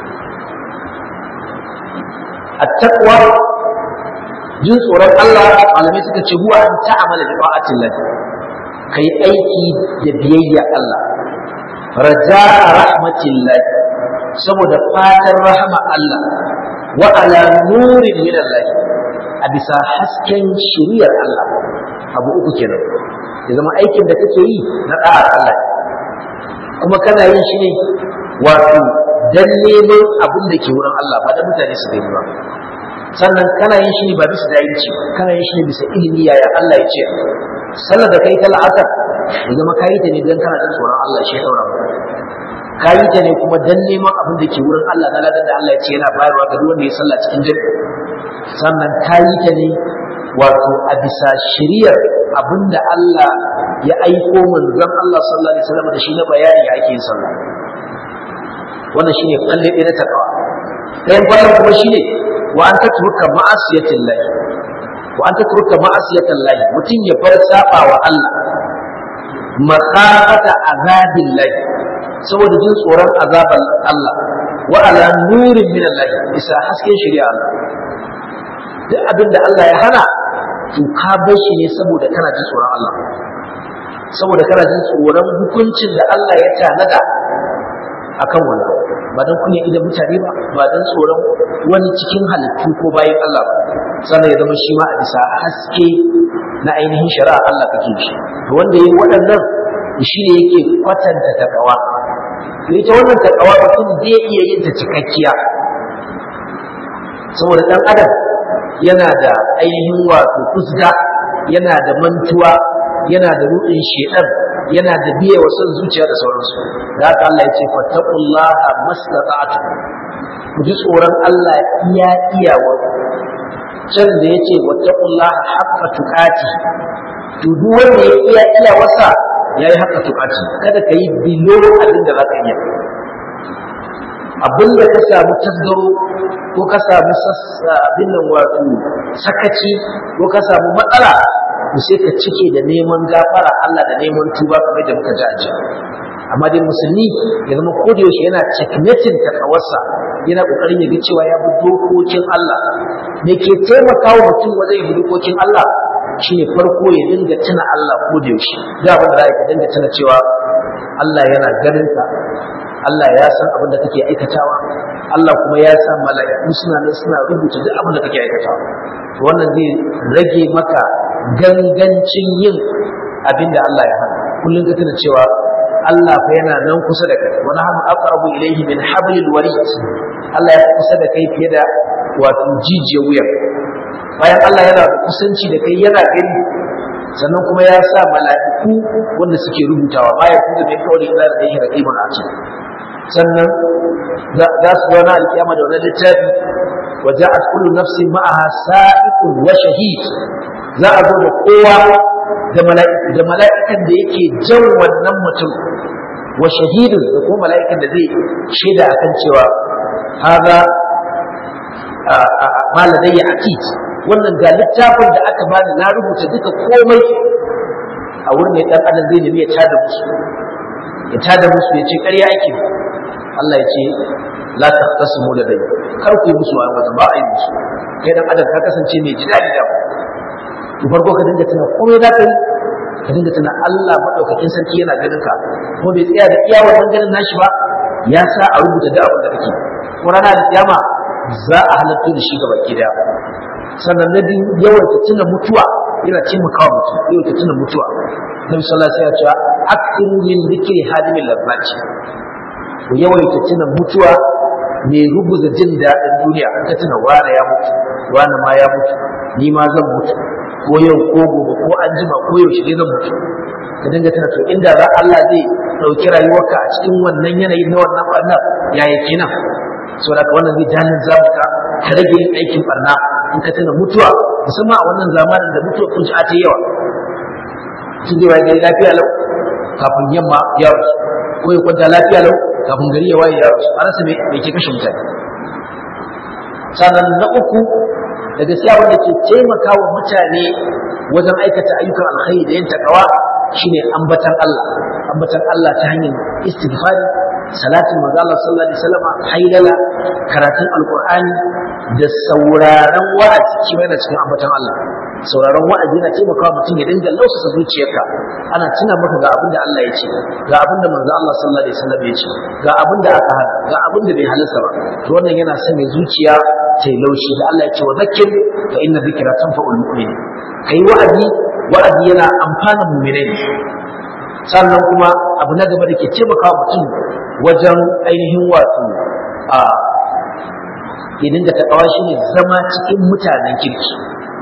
at-taqwa jin tsoron Allah malamai suka ce huwa an ta'amala bi ta'atillah kai aiki da biyayya Allah raja'a rahmatillah saboda fatan rahama Allah wa ala nurin min Allah a bisa hasken shiriyar Allah abu uku kenan ya zama aikin da kake yi na da'ar Allah kuma kana yin shi ne wato dan neman abin da ke wurin Allah ba da mutane su gani ba sannan kana yin shi ne ba bisa dayinci ba kana yin shi ne bisa ilimi yaya Allah ya ce sallar da kai ta la'asar ya zama kayi ta ne dan kana jin tsoron Allah shi ya daura ka yi ta ne kuma dan neman abin da ke wurin Allah na ladan da Allah ya ce yana bayarwa ga duk wanda ya sallah cikin jami'i sannan ka yi ta ne wato a bisa shiriyar abin da Allah ya aiko manzon Allah sallallahu alaihi wasallam da shi na bayani ya ake yin sallah wannan shine kalle ɗaya na takawa ɗayan kwallon kuma shine wa an tatruka ma'asiyatin lahi wa an tatruka ma'asiyatin lahi mutum ya bar saba wa Allah makhafata azabin lahi saboda jin tsoron azaban Allah wa ala nurin min Allah isa hasken shari'a Allah duk abin da Allah ya hana to ka bar shi ne saboda kana jin tsoron Allah saboda kana jin tsoron hukuncin da Allah ya tanada akan wannan ba don kunya idan mutane ba ba don tsoron wani cikin halittu ko bayan Allah ba sannan ya zama shi ma a bisa haske na ainihin shari'a Allah kake shi to wanda yayi waɗannan shi ne yake kwatanta takawa to ita wannan takawa mutum zai iya yin ta cikakkiya saboda ɗan adam yana da ainihin wato kusga yana da mantuwa yana da ruɗin shedan yana da biye wa son zuciya da sauransu da haka Allah ya ce fattaqullaha mastata'tu ku ji tsoron Allah iya iyawa can da yace wattaqullaha haqqa tuqati to duk wanda ya iya iya wasa yayi haqqa tuqati kada kai bilo abin da zaka iya abin da ka samu tasgaro ko ka samu abin nan wato sakaci ko ka samu matsala to sai ka cike da neman gafara Allah da neman tuba kamar da muka ji a jiya amma dai musulmi ya zama yaushe yana checkmating ta kawarsa yana kokarin ya ga cewa ya bi dokokin Allah me ke taimaka wa mutum wajen bi dokokin Allah shine farko ya dinga tuna Allah yaushe da abin da za ka dinga tuna cewa Allah yana ganin ka Allah ya san abin da kake aikatawa Allah kuma ya san mala'iku suna nan suna rubuta duk abin da kake aikatawa wannan zai rage maka gangancin yin abin da Allah ya hana kullum ka tuna cewa Allah fa yana nan kusa da kai wa nahnu aqrabu ilayhi min hablil warid Allah ya kusa da kai fiye da wato jijiyar wuya bayan Allah yana da kusanci da kai yana gani sannan kuma ya sa mala'iku wanda suke rubutawa ma ya kuma mai kawai da da yake raqibun atid sannan za su zauna alkiyama da wani littafi wa ja'at kullu nafsin ma'aha sa'iqun wa shahid za a zo da kowa da mala'ikan da mala'ikan da yake jan wannan mutum wa shahidun da kuma mala'ikan da zai shaida akan cewa haza ma ladayya atid wannan ga littafin da aka bani na rubuta duka komai a wurin ne dan adam zai nemi ya tada musu ya tada musu ya ce ƙarya ake Allah ya ce la taqtasimu ladayya kar ku yi musu a ba a yi musu kai dan adam ka kasance mai jidali da to farko ka dinga tuna komai za ka yi ka dinga tuna Allah madaukakin sarki yana ganin ka kuma bai tsaya da iya wannan ganin nashi ba ya sa a rubuta da abin da kake ko rana da kiyama za a halatto da shi gaba ki daya sannan na biyu yawaita tuna mutuwa yana taimakawa mutum yawaita tuna mutuwa nabi sallallahu alaihi wasallam ya ce aktiru min dhikri hadimil lazzati ku yawaita tuna mutuwa mai rubuza jin daɗin duniya ka tuna wane ya mutu wane ma ya mutu ni ma zan mutu ko yau ko gobe ko an jima ko yaushe ne zan mutu ka dinga tana to inda za Allah zai ɗauki rayuwarka a cikin wannan yanayi na wannan barna ya yi kenan so da wannan zai jalin zamuka ka rage yin aikin barna in ka tana mutuwa musamman a wannan zamanin da mutuwa kun ci a ta yawa sun zai waye gari lafiya lau kafin yamma ya rasu ko ya kwanta lafiya lau kafin gari ya waye ya rasu a rasa me ke kashe mutane sannan na uku da gaskiya wanda ke taimaka wa mutane wajen aikata ayyukan alkhairi da yin takawa shine ambatan Allah ambatan Allah ta hanyar istighfari salatin manzo Allah sallallahu alaihi wasallam hailala karatun alqur'ani da sauraron wa'azi shi yana cikin ambatan Allah sauraron wa'azi yana taimakawa mutum ya dinga lausasa zuciyarka ana tuna maka ga abin da Allah ya ce ga abin da manzo Allah sallallahu alaihi wasallam ya ce ga abin da aka hana ga abin da bai halarta ba to wannan yana sanya zuciya ta yi laushi da Allah ya ce wa zakkir fa inna dhikra tanfa'ul mu'minin kai wa'azi wa'azi yana amfana mu'minai sannan kuma abu na gaba da ke taimakawa mutum wajen ainihin wato a ya dinga taɓawa shi ne zama cikin mutanen kirki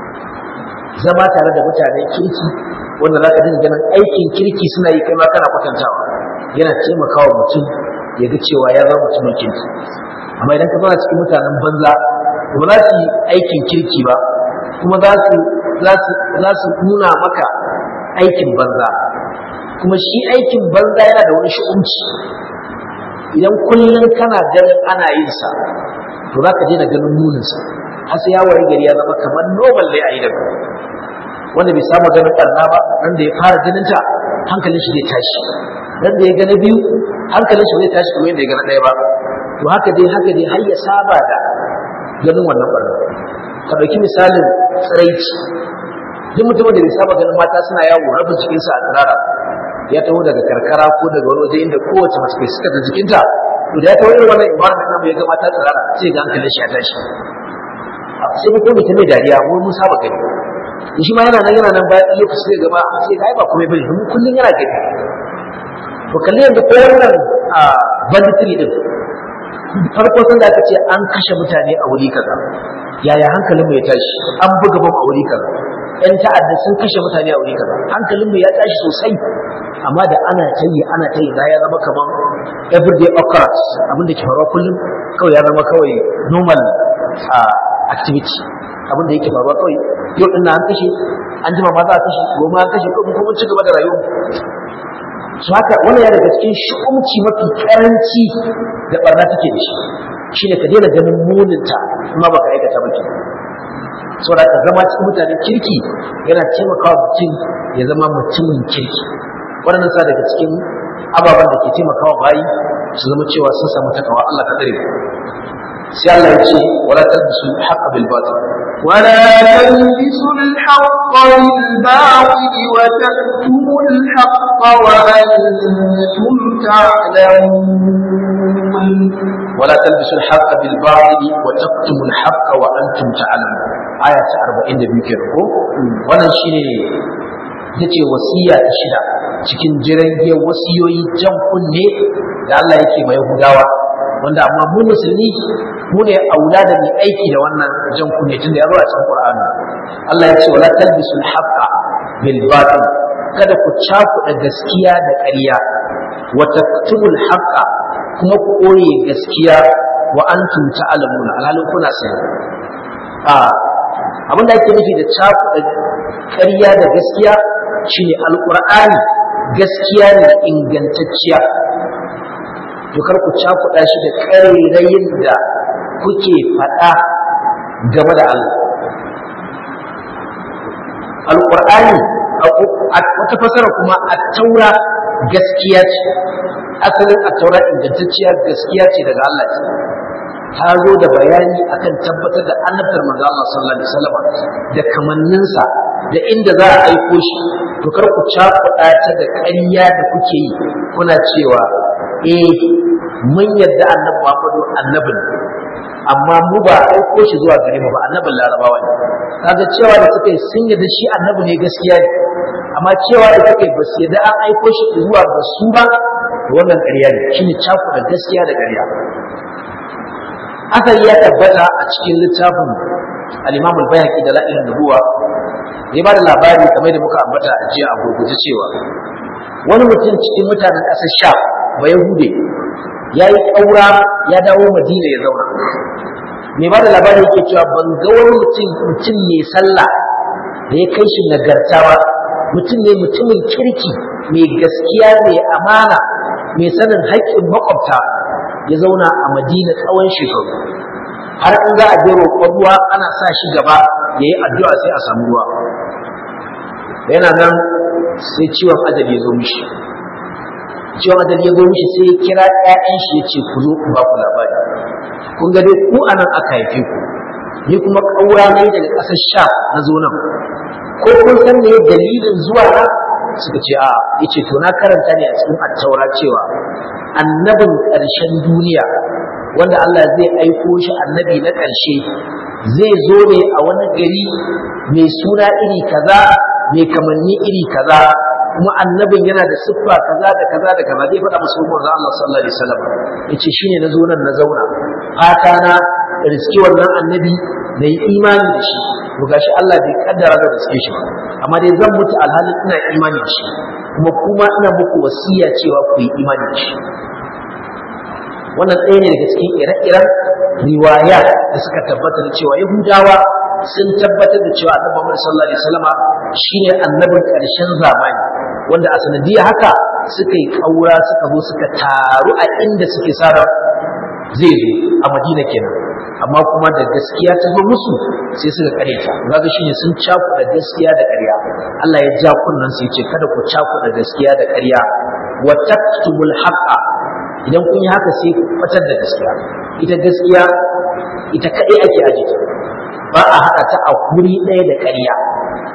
zama tare da mutanen kirki wanda za ka dinga ganin aikin kirki suna yi kai ma kana kwatantawa yana taimakawa mutum ya ga cewa ya zama mutumin kirki amma idan ka zauna cikin mutanen banza ba za su yi aikin kirki ba kuma za su za su nuna maka aikin banza kuma shi aikin banza yana da wani shi'unci idan kullum kana ganin ana yin sa to za ka daina ganin muninsa har sai ya wari gari ya zama kamar normal dai a yi daga wanda bai samu ganin ɓarna ba nan da ya fara ganin ta hankalin shi zai tashi nan da ya gana biyu hankalin shi zai tashi kamar yadda ya gana ɗaya ba to haka dai haka dai har ya saba da ganin wannan ɓarna ka ɗauki misalin tsiraici duk mutumin da bai saba ganin mata suna yawo rabin cikinsa a tsirara ya taho daga karkara ko daga wani waje inda kowace mace kai suka da jikinta to da ya taho irin wannan environment namu ya ga mata tsirara sai ga hankalin shi ya tashi sai mutum mutum mai dariya mu mun saba gani shi ma yana nan yana nan bayan lokaci zai gaba sai ga ai ba kuma bane mun kullun yana gani to kalli yanzu ko wannan banditry din farko sun da aka ce an kashe mutane a wuri kaza yaya hankalinmu ya tashi an buga bam a wuri kaza yan ta'adda sun kashe mutane a wuri kaza hankalinmu ya tashi sosai amma da ana ta yi ana ta yi ya zama kamar everyday occurrence abinda ke faruwa kullum kawai ya zama kawai normal activity abinda yake faruwa kawai yau din na an kashe an jima ma za a kashe goma an kashe kuma kuma ci gaba da rayuwa su haka wannan ya daga cikin shi'umci mafi karanci da barna take da shi shine ka daina ganin muninta kuma baka aikata ba kenan saboda ka zama cikin mutanen kirki yana taimakawa mutum ya zama mutumin kirki waɗannan sa daga cikin ababen da ke taimakawa bayi su zama cewa sun samu takawa Allah ka tsare sai Allah ya ce wala talbisu al-haqqa bil batil ولا تلبسوا الحق بالباطل وتكتموا الحق وأنتم تعلمون ولا تلبسوا الحق بالباطل وتكتموا الحق وأنتم تعلمون آية 42 kenan ko wannan shine yace wasiya ta shida cikin jirage wasiyoyi jan kunne da Allah yake mai Yahudawa wanda amma mu musulmi mu ne aula da mai aiki da wannan jan kunne tun da ya zo a cikin Qur'ani Allah ya ce wala talbisul haqqa bil batil kada ku cakuɗa gaskiya da ƙarya wa taktubul haqqa kuma ku koye gaskiya wa antum ta'lamuna alhalin kuna sani a abin da ake nufi da cakuɗa ƙarya da gaskiya shine alqur'ani gaskiya ne ingantacciya to kar ku cakuɗa shi da ƙarairayin da kuke faɗa game da Allah. Alƙur'ani wata fasara kuma a taura gaskiya ce, asalin a taura ingantacciya gaskiya ce daga Allah ce. Ta zo da bayani akan tabbatar da annabtar manzo Allah sallallahu alaihi wasallam da kamanninsa da inda za a aiko shi to kar ku cakuɗa ta da ƙarya da kuke yi kuna cewa eh mun yadda annabi Muhammadu annabi ne amma mu ba aiko shi zuwa gare mu ba annabin larabawa ne kaga cewa da suka yi sun yadda shi annabi ne gaskiya ne amma cewa da suka yi ba su yadda an aiko shi zuwa ga su ba wannan ƙarya ne shine caku da gaskiya da ƙarya asali ya tabbata a cikin littafin al-Imam al-Bayhaqi da la'ilin nubuwa ya ba da labari kamar da muka ambata a jiya a gurguje cewa wani mutum cikin mutanen ƙasar sha ba yahude ya yi ƙaura ya dawo madina ya zauna mai ba da labari yake cewa ban ga wani mutum mutum mai sallah da ya kai shi nagarta ba mutum ne mutumin kirki mai gaskiya mai amana mai sanin haƙƙin makwabta ya zauna a madina tsawon shekaru har in za a je roƙon ruwa ana sa shi gaba ya yi addu'a sai a samu ruwa yana nan sai ciwon ajali ya zo mishi ciwon ajali ya zo mishi sai ya kira ƴaƴan shi ya ce ku zo ku ba ku labari kun ga dai ku anan aka haife ku ni kuma ƙaura ne daga ƙasar sha na zo nan ko kun san me dalilin zuwa na suka ce a yace to na karanta ne a cikin attaura cewa annabin ƙarshen duniya wanda Allah zai aiko shi annabi na ƙarshe zai zo ne a wani gari mai suna iri kaza mai kamanni iri kaza kuma annabin yana da siffa kaza da kaza da kaza zai faɗa musu manzo Allah sallallahu alaihi wasallam yace shine na zo nan na zauna fata na riski wannan annabi na yi imani da shi to gashi Allah bai kaddara da riske shi ba amma dai zan mutu alhalin ina imani da shi kuma kuma ina muku wasiya cewa ku yi imani da shi wannan ɗaya ne daga cikin ire-iren riwaya da suka tabbatar da cewa yahudawa sun tabbatar da cewa annabi Muhammad sallallahu alaihi wasallama shine annabin ƙarshen zamani wanda a sanadiyar haka suka yi kaura suka zo suka taru a inda suke sara zai zo a Madina kenan amma kuma da gaskiya ta zo musu sai suka kareta kaga shine sun cakuɗa gaskiya da ƙarya Allah ya ja kunnan sai ce kada ku cakuɗa gaskiya da ƙarya wa taktubul haqqa idan kun yi haka sai ku fatar da gaskiya ita gaskiya ita kaɗai ake aje ba a haɗa ta a guri ɗaya da ƙarya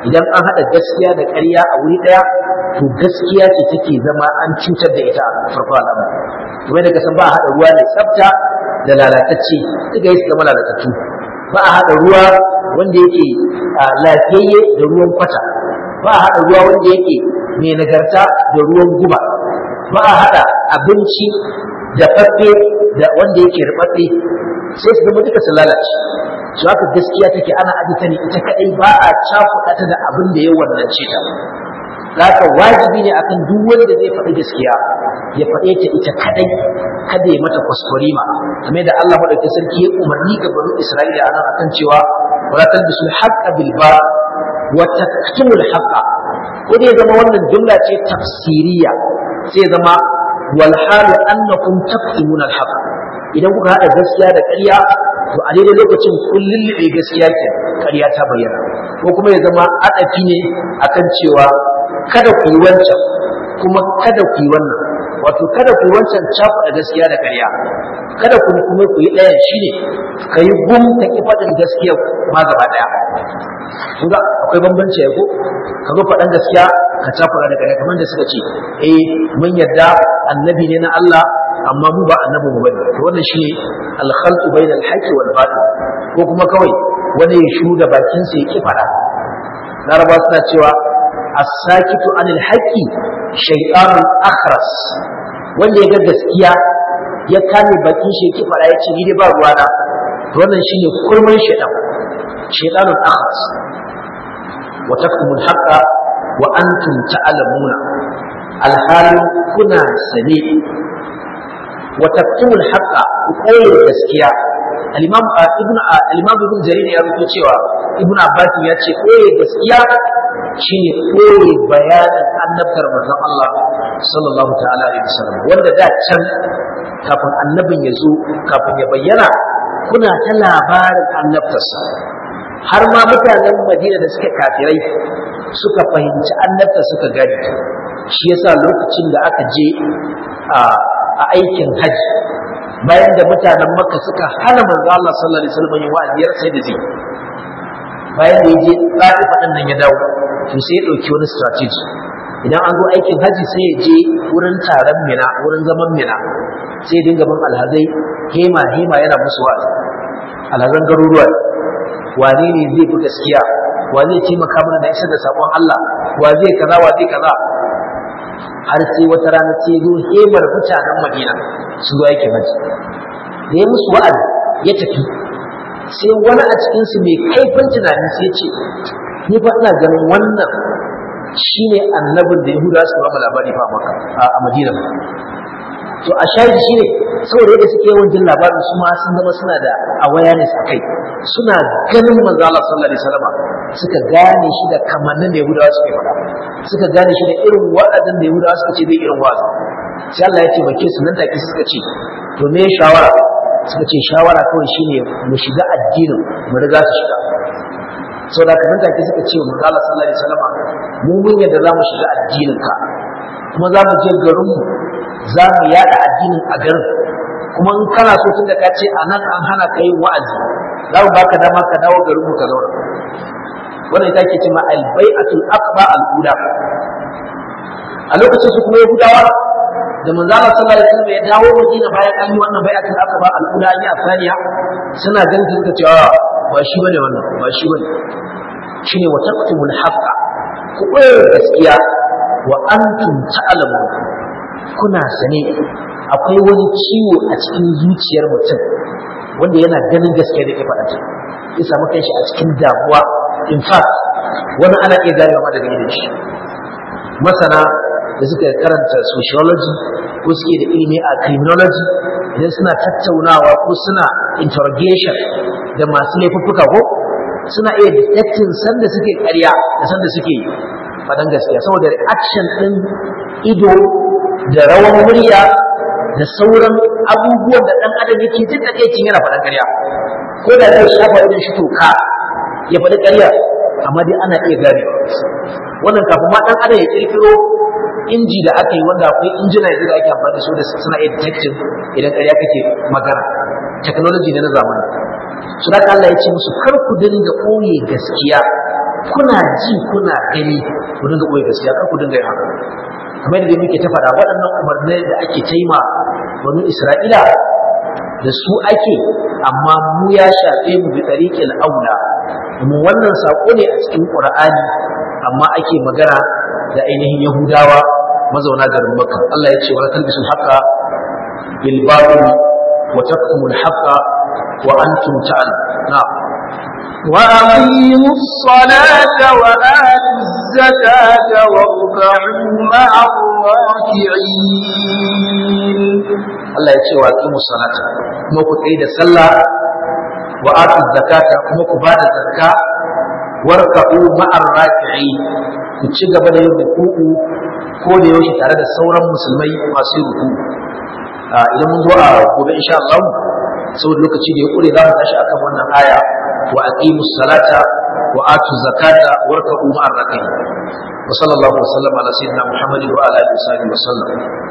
idan an haɗa gaskiya da ƙarya a wuri ɗaya to gaskiya ce take zama an cutar da ita a farko al'amari kuma da kasan ba a haɗa ruwa mai tsafta da lalatacce duka yi su zama lalatattu ba a haɗa ruwa wanda yake lafiyayye da ruwan kwata ba a haɗa ruwa wanda yake mai nagarta da ruwan guba ba a haɗa abinci da faffe da wanda yake rubabbe sai su zama duka su lalace su haka gaskiya take ana aji ta ne ita kadai ba a cakuɗa ta da abin da ya wannance ta haka wajibi ne akan duk wanda zai faɗi gaskiya ya faɗe ta ita kadai kada ya mata kwaskwarima kamar da Allah madaukakin sarki ya umarni ga banu Isra'ila anan akan cewa wala talbisul haqqa bil ba wa taktumul haqqa ko dai zama wannan jumla ce tafsiriya sai zama wal halu annakum taktumuna al haqq idan kuka hada gaskiya da ƙarya to a daidai lokacin kun lullube gaskiya ke ƙarya ta bayyana ko kuma ya zama adafi ne akan cewa kada ku yi wancan kuma kada ku yi wannan wato kada ku yi wancan cakuɗa gaskiya da ƙarya kada ku kuma ku yi ɗayan shine ka yi gum ka ki faɗin gaskiya ma gaba ɗaya kun ga akwai bambanci ya ko ka zo faɗan gaskiya ka cakuɗa da ƙarya kamar da suka ce eh mun yarda annabi ne na Allah amma mu ba annabi mu bane to wannan shine al-khalqu bainal haqqi wal batil ko kuma kawai wani ya shuda bakin sa ya ki fada laraba suna cewa as-sakitu anil haqqi shaytanun akhras wanda ya ga gaskiya ya kame bakin shi ya ki fada ya ce ni dai ba ruwana to wannan shine kurman shaytan shaytanun akhras wa taktumul haqqa wa antum ta'lamuna alhalin kuna sane wa taktumul haqqa ku koyi gaskiya al-imam ibn al-imam ibn jarir ya rubuta cewa ibn abbas ya ce koyi gaskiya shine koyi bayanin annabtar manzon Allah sallallahu ta'ala alaihi wasallam wanda da can kafin annabin ya zo kafin ya bayyana kuna ta labarin annabtarsa har ma mutanen Madina da suka kafirai suka fahimci annabta suka gani shi yasa lokacin da aka je a a aikin haji bayan da mutanen makka suka hana manzo Allah sallallahu alaihi wasallam yin wa'azi sai da zai bayan da yaje tsari fadan nan ya dawo to sai ya dauki wani strategy idan an zo aikin haji sai ya je wurin taron mina wurin zaman mina sai ya dinga bin alhazai hema hema yana musu wa'azi alhazan garuruwa wane ne zai fi gaskiya wa zai taimaka mana da isar da sakon Allah wa zai kaza wa zai kaza har sai wata rana sai zo hemar mutanen Madina su zo aikin haji da ya musu wa'azi ya tafi sai wani a cikin su mai kaifin tunani sai ce ni fa ina ganin wannan shine annabin da Yahuda su ba mu labari fa maka a Madina to a shahidi shine saboda yadda suke yawan jin labarin su ma sun zama suna da awareness akai suna ganin manzo Allah sallallahu alaihi wasallam suka gane shi da kamannin da Yahudawa suke faɗa suka gane shi da irin wa'azin da Yahudawa suka ce zai irin wa'azi sai Allah ya taimake su nan take suka ce to me shawara suka ce shawara kawai shine mu shiga addinin mu riga su shiga sau da kamar take suka ce mu Allah sallallahu alaihi wasallam mu mun yadda za mu shiga addinin ka kuma za mu je garin mu za mu yada addinin a garin kuma in kana so tun da ka ce a nan an hana ka yin wa'azi za mu baka dama ka dawo garin mu ka zauna wannan ita ke cewa al-bai'atul aqba al-ula a lokacin su kuma yahudawa da manzo Allah sallallahu alaihi wasallam ya dawo Madina bayan an yi wannan bai'atul aqba al-ula an yi asaniya suna ganin suka ce ba shi bane wannan ba shi bane shine wa taqtumul haqqa ku koyar gaskiya wa antum ta'lamun kuna sane akwai wani ciwo a cikin zuciyar mutum wanda yana ganin gaskiya da ke faɗa ta ya samu kanshi a cikin damuwa in fact wani ana iya gane ma daga idan shi masana da suka karanta sociology ko suke da ilimi a criminology idan suna tattaunawa ko suna interrogation da masu laifuffuka ko suna iya detecting sanda suke ƙarya da sanda suke faɗan gaskiya saboda reaction ɗin ido da rawan murya da sauran abubuwan da ɗan adam yake jin takaicin yana faɗan ƙarya ko da zai shafa idan shi toka ya faɗi ƙarya amma dai ana iya gane wannan kafin ma ɗan adam ya ƙirƙiro inji da aka yi wanda akwai injina yanzu da ake amfani da su da suna iya detecting idan ƙarya kake magana technology ne na zamani su da Allah ya ce musu kar ku dinga ɓoye gaskiya kuna ji kuna gani ku dinga koyi gaskiya kar ku dinga yin haka kamar yadda muke ta faɗa waɗannan umarnai da ake taima banu Isra'ila da su ake amma mu ya shafe mu bi tariqil aula mu wannan sako ne a cikin Qur'ani amma ake magana da ainihin Yahudawa mazauna garin Makka Allah ya ce wa talbisul haqa bil batil wa taktumul haqa wa antum ta'lamun na'am وأقيموا الصلاة وآتوا الزكاة واركعوا مع الراكعين Allah ya ce wa aqimu salata kuma ku tsaye da sallah wa atu zakata kuma ku bada zakka warka'u ma'ar raki'i ku ci gaba da yin ruku'u ko da yaushe tare da sauran musulmai masu ruku idan mun zo a gobe insha Allah saboda lokaci da ya kure za mu tashi akan wannan aya wa aqimu salata wa atu zakata warka'u ma'ar raki'i wa sallallahu wa sallama ala sayyidina muhammadin wa ala alihi wa sahbihi wa sallam